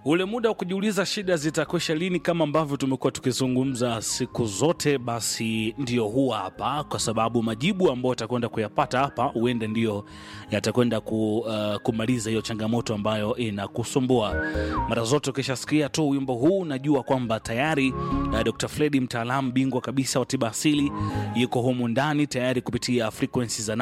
ule muda wa kujiuliza shida zitakwisha lini, kama ambavyo tumekuwa tukizungumza siku zote, basi ndio huwa hapa, kwa sababu majibu ambayo atakwenda kuyapata hapa huenda ndio yatakwenda ku, uh, kumaliza hiyo changamoto ambayo inakusumbua. Mara zote ukishasikia tu wimbo huu, najua kwamba tayari uh, Dr. Fredi mtaalamu bingwa kabisa wa tiba asili yuko humu ndani tayari kupitia frequency za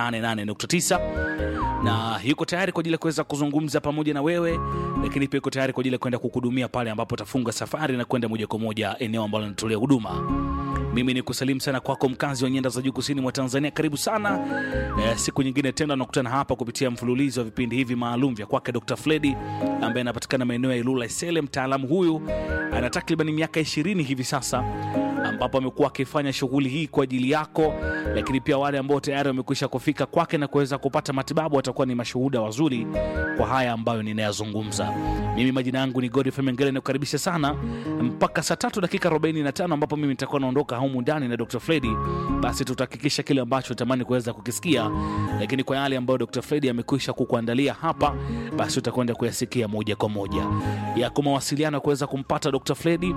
88.9 na yuko tayari kwa ajili ya kuweza kuzungumza pamoja na wewe, lakini pia yuko tayari kwa ajili ya kwenda kukuhudumia pale ambapo utafunga safari na kwenda moja kwa moja eneo ambalo linatolea huduma. Mimi ni kusalimu sana kwako mkazi wa nyanda za juu kusini mwa Tanzania, karibu sana e, siku nyingine tena nakutana hapa kupitia mfululizo wa vipindi hivi maalum vya kwake Dr. Fredi ambaye anapatikana maeneo ya Ilula Isele. Mtaalamu huyu ana takriban miaka ishirini hivi sasa ambapo amekuwa akifanya shughuli hii kwa ajili yako, lakini pia wale ambao tayari wamekwisha kufika kwake na kuweza kupata matibabu watakuwa ni mashuhuda wazuri kwa haya ambayo ninayazungumza. Mimi majina yangu ni Godfrey Mengele, nakukaribisha sana mpaka saa tatu dakika 45 ambapo mimi nitakuwa naondoka humu ndani na Dr. Fredi. Basi tutahakikisha kile ambacho utamani kuweza kukisikia, lakini kwa yale ambayo Dr. Fredi amekwisha kukuandalia hapa, basi utakwenda kuyasikia moja kwa moja. Yako mawasiliano ya kuweza kumpata Dr. Fredi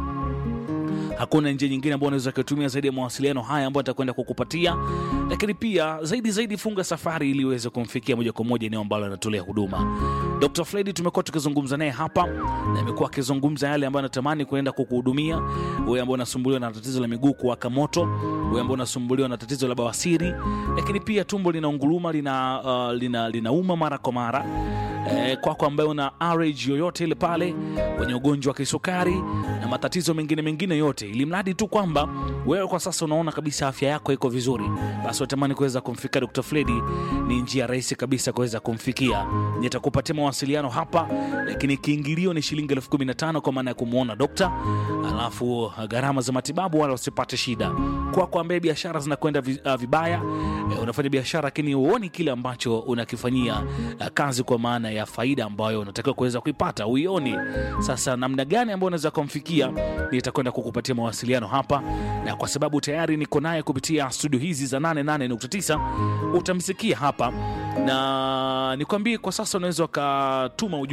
hakuna njia nyingine ambayo unaweza kutumia zaidi ya mawasiliano haya ambayo atakwenda kukupatia, lakini pia zaidi zaidi, funga safari ili uweze kumfikia moja kwa moja eneo ambalo anatolea huduma. Dr. Fredi tumekuwa tukizungumza naye hapa na amekuwa akizungumza yale ambayo anatamani kuenda kukuhudumia wewe ambao unasumbuliwa na tatizo la miguu kuwaka moto, wewe ambao unasumbuliwa na tatizo la bawasiri, lakini pia tumbo linaunguruma, lina, uh, lina, linauma mara kwa mara eh, kwako ambaye una RH yoyote ile pale, wenye ugonjwa wa kisukari na matatizo mengine mengine yote, ili mradi tu kwamba wewe kwa sasa unaona kabisa afya yako iko vizuri, basi watamani kuweza kumfikia Dr. Fredi, ni njia rahisi kabisa kuweza kumfikia. Nitakupatia mawasiliano hapa, lakini kiingilio ni shilingi elfu kumi na tano kwa maana ya kumwona dokta, alafu gharama za matibabu wala usipate shida. Kwako ambaye biashara zinakwenda vi- uh, vibaya, eh, unafanya biashara lakini huoni kile ambacho unakifanyia uh, kazi kwa maana ya faida ambayo unatakiwa kuweza kuipata uioni. Sasa namna gani ambayo unaweza kumfikia, nitakwenda kukupatia mawasiliano hapa, na kwa sababu tayari niko naye kupitia studio hizi za 88.9 utamsikia hapa, na nikwambie kwa sasa unaweza ukatuma ujumbe